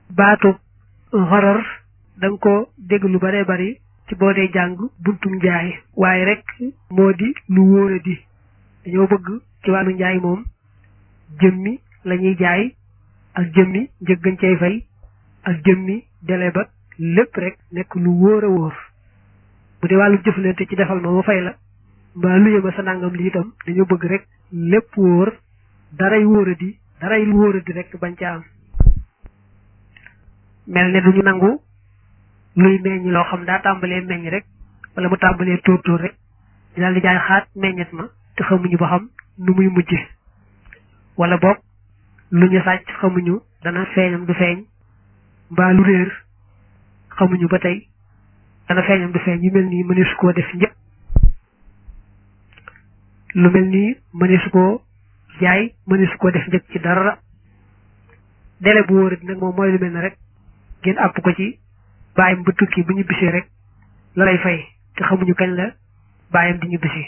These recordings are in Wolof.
baatu xarar da nga ko dégg lu bare bari ci boo dee jàng buntum njaay waaye rek moo di lu wóora di dañoo bëgg ci wàllu njaay moom jëmmi la ñuy jaay ak jëmmi njëggañ cay fay ak jëmmi dele ba lépp rek nekk lu wóor a wóor bu dee wàllu jëflante ci defal ma ma fay la mbaa luye ma sa nangam li itam dañoo bëgg rek lépp wóor daray wóora di daray lu wóora di rek bañ ca am mel ne duñu nangu luy meññ loo xam daa tàmbalee meññ rek wala mu tàmbalee tóor tóor rek ñu daal di jaay xaat meññet ma te xamuñu ba xam nu muy mujj wala boog lu ñu sàcc xamuñu dana feeñam du feeñ mbaa lu réer xamuñu ba tey dana feeñam du feeñ yu mel nii mëneesu koo def njëkk lu mel nii mëneesu koo jaay mëneesu koo def njëkk ci dara dele bu wóorat nag moom mooy lu mel ne rek ngeen àpp ko ci bàyyam ba tukki bu ñu bisee rek la lay fay te xamuñu kañ la bàyyam di ñu bisi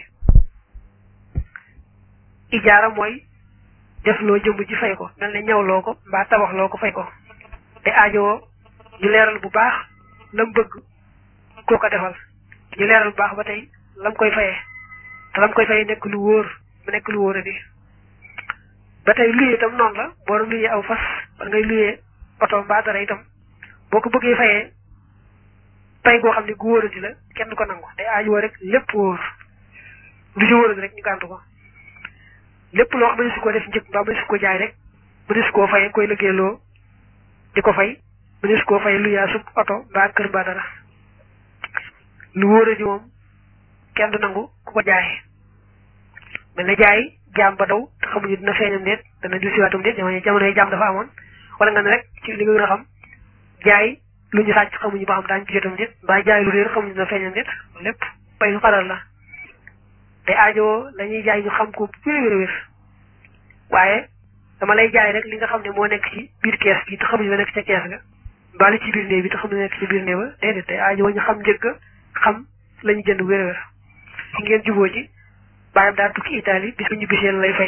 ijaara mooy def loo jëmm ji fay ko mel ne ñawloo ko mbaa tabaxloo ko fay ko te aajowoo ñu leeral bu baax lam bëgg koo ko defal ñu leeral bu baax ba tey lam koy fayee te lam koy fayee nekk lu wóor mu nekk lu wóor a di ba tey luyee itam noonu la boo doon luyee aw fas wala ngay luyee oto mbaa dara itam boo ko bëggee fayee pay goo xam ne gu wóoradi la kenn du ko nangu day aajowoo rek lépp wóor lu ci wóoradi rek ñu gàntu ko lépp loo xam ne su ko def njëkk mbaa mënees ko jaay rek mënees koo fay koy liggéeyloo di ko fay mënees koo fay lu yaa sub oto mbaa kër mbaa dara lu wóoradi moom kenn du nangu ku ko jaay mel na jaay jaam ba daw te xamuñu dina feeñam déet dana dil siwaatam déet jamono jamono jaam dafa amoon wala nga ne rek ci li nga gën a xam jaay lu ñu sàcc xamuñu ba xam daañu ci jotam déet mbaa jaay lu réer xamuñu dina feeñam déet lépp bay lu xaral la te aajowoo la ñuy jaay ñu xam ko wér wér wér waaye dama lay jaay rek li nga xam ne moo nekk ci biir kees gi te xamuñu la nekk ca kees ga mbaa li ci biir néeg bi te xamuñu nekk ci biir néeg ba déedéet te aajowoo ñu xam njëkk xam la ñu jënd wér wér ci ngeen juboo ci bàyyam daal tukki Italie bis bu ñu bisee lay fay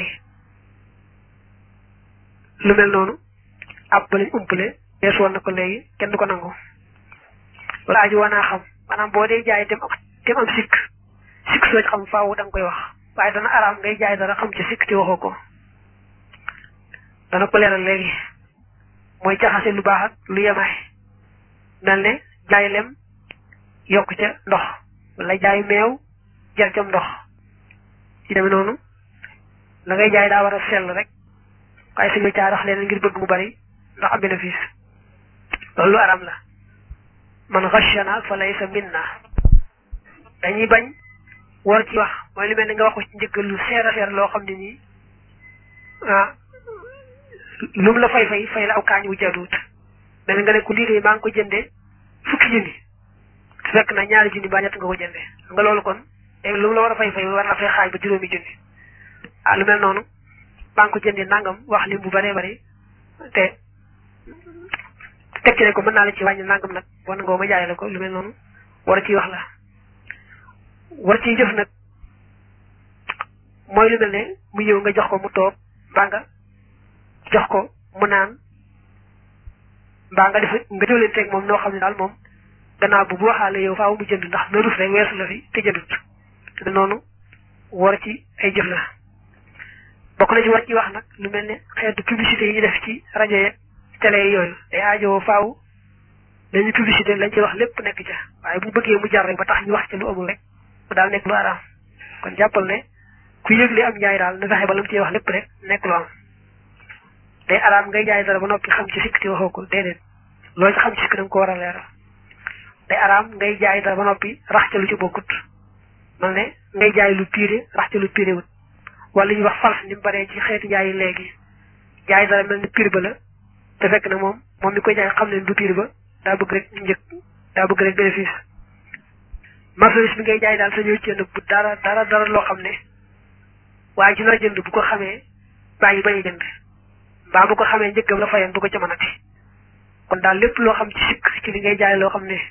lu mel noonu ab ba lañ umpale yees woon na ko léegi kenn du ko nangu wala aju wanaa xam maanaam boo dee jaay dem dem am sikk sikk soo ci xam faaw da nga koy wax waaye dana araam ngay jaay dara xam ci sikk ci waxoo ko dana ko leeral léegi mooy jaxase lu baax ak lu yemaay mel ne jaay lem yokk ca ndox wala jaay meew jël cam ndox ci demee noonu la ngay jaay daa war a sell rek waaye suñu caa rax leen ngir bëgg mu bari ndax am bénéfice loolu lu aram la man xashana fa laysa minna dañuy bañ war ci wax mooy lu mel ni nga waxu ci njëgg lu seer a seer loo xam ne nii ah lu mu la fay fay fay la aw kaañ wu jaduut mel nga ne ku lii de maa ngi ko jëndee fukki junni su fekk na ñaari junni ba ñett nga ko jëndee nga loolu kon léegi lu mu la war a fay fay war na fay xaaj ba juróomi junni ah lu mel noonu maa ngi ko jëndee nangam wax lim bu bëree bëri te teg ci ne ko mën naa la ci wàññi nangam nag wan nga ma jaay la ko lu mel noonu war a ciy wax la war ciy jëf nag mooy lu mel ne mu ñëw nga jox ko mu toog mbaa nga jox ko mu naan mbaa nga def nga jëlanteeg moom noo xam ne daal moom gannaaw bu bu waxaale yow faaw mu jënd ndax na rus rek weesu la fi te jëndut te noonu war ci ay jëf la bokk na ci war ci wax nag lu mel ne xeetu publicité yi ñu def ci rajo yeeg télé yi yooyu day aajowoo faaw dañuy publicité lañ ci wax lépp nekk ca waaye bu bëggee mu jar rek ba tax ñu wax ci lu amul rek mu daal nekk lu araam kon jàppal ne ku yëgle am njaay daal na fexe ba la mu ciy wax lépp rek nekk lu am day araam ngay jaay dara ba noppi xam ci sikk ci waxoo ko déedéet loolu ci xam ci sikk da nga ko war a leeral day araam ngay jaay dara ba noppi rax ca lu ci bokkut man ne ngay jaay lu piire rax ca lu piire wut wala ñuy wax fals ni mu baree ci xeeti jaay yi léegi jaay dara mel ni piir ba la te fekk na moom moom mi koy jaay xam ne du piir ba daa bëgg rek njëkk daa bëgg rek bénéfice marchandise bi ngay jaay daal sa ñëw jënd bu dara dara dara loo xam ne waaye ci nar a jënd bu ko xamee bàyyi bañ a jënd mbaa bu ko xamee njëkkam la fayan du ko jamanati kon daal lépp loo xam ci sikk ci li ngay jaay loo xam ne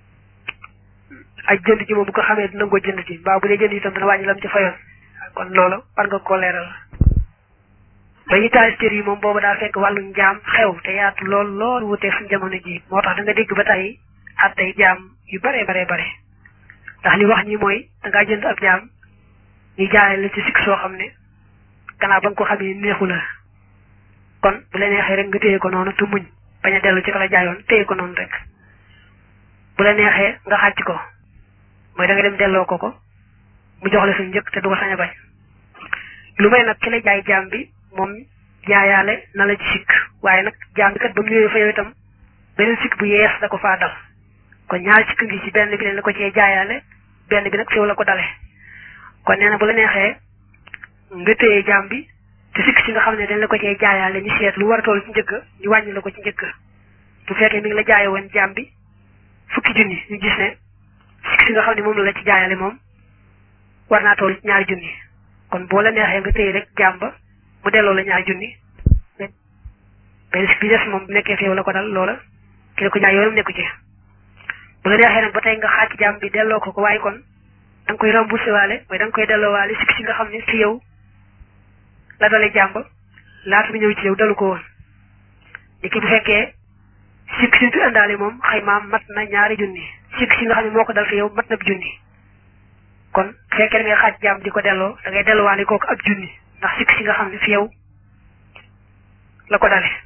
ay jënd ji moom bu ko xamee dina ko jënd ci mbaa bu dee jënd itam dana wàññi lam ci fayoon kon loolu war nga koo leeral ba ñu taal cër yi moom boobu daa fekk wàllu njaam xew te yaatu lool lool wuteeg suñu jamono ji moo tax da nga dégg ba tey attey jaam yu bare bare bare ndax li wax ñi mooy da ngaa jënd ab jaam ñu jaay la ci sikk soo xam ne gannaaw ba nga ko xamee neexu la kon bu la neexee rek nga téye ko noonu te muñ bañ a dellu ci ka la jaayoon téye ko noonu rek bu la neexee nga xàcc ko mooy da nga dem delloo ko ko mu jox la sa njëkk te du ko sañ a bañ lu may nag ki la jaay jaam bi moom jaayaale na la ci sikk waaye nag jaam bi kat ba mu ñëwee fa yow itam beneen sikk bu yees da ko faa dal kon ñaari sikk ngi ci benn bi leen la ko cee jaayaale benn bi nag fi yow la ko dale kon nee na bu la neexee nga téye jaam bi te sikk si nga xam ne dañ la ko cee jaayaale ñu seet lu war a toll ci njëkk ñu wàññi la ko ci njëkk bu fekkee mi ngi la jaaye woon jaam bi fukki junni ñu gis ne sikk si nga xam ne moom la la ci jaayale moom war naa toll ci ñaari junni kon boo la neexee nga téye rek jaam ba mu delloo la ñaari junni benn sikk bi des moom bu nekkee fi yow la ko dal loola ki la ko jaay yoonam nekku ci bu la neexee nag ba tey nga xaaj jaam bi delloo ko ko waaye kon da nga koy remboursé waale mooy da nga koy delloo waale sikk si nga xam ne fi yow la dalee jaam ba laata mu ñëw ci yow dalu ko woon ni ki bu fekkee sikk si fi àndaale moom xaymaam mat na ñaari junni sikk si nga xam ne moo ko dal fi yow mat na ab junni kon bu fekkee da ngay xaaj jaam di ko delloo da ngay delloowaale kooku ab junni ndax sikk si nga xam ne fi yow la ko dale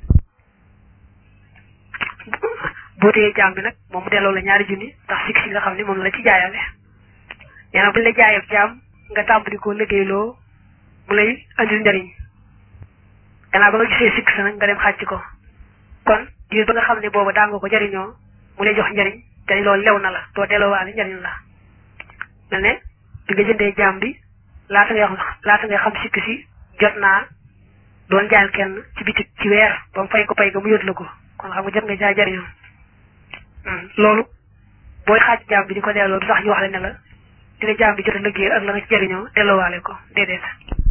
boo téyee jaam bi nag moom mu delloo la ñaari junni ndax sikk si nga xam ne moom la ci jaayale nee na buñ la jaayee jaam nga tàmbali ko liggéeyloo mu lay andil njariñ gannaaw ba nga gisee sikk sa nag nga dem xàcc ko kon diir ba nga xam ne boobu daa nga ko jariñoo mu lay jox njariñ te loolu lew na la doo delloowaale njariñ la mel ne bi nga jëndee jaam bi laata ngay laata ngay xam sikk si jot naa doon jaayal kenn ci bitik ci weer ba mu fay ko pay ga mu yót la ko kon xam nga jot nga jaay jariñoo loolu booy xaaj jaam bi di ko delloo du tax ñu wax la ne la dina jaam bi jot a liggéey ak la nga ci jariñoo delloowaale ko déedéet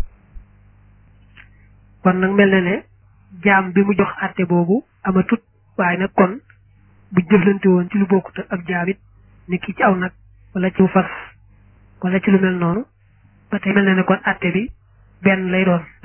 kon nag mel na ne jaam bi mu jox àtte boobu amatut waaye nag kon bu jëflante woon ci lu bokkut ak jaam it ni ki ci aw nag wala ci fas wala ci lu mel noonu ba tey mel na ne kon àtte bi benn lay doon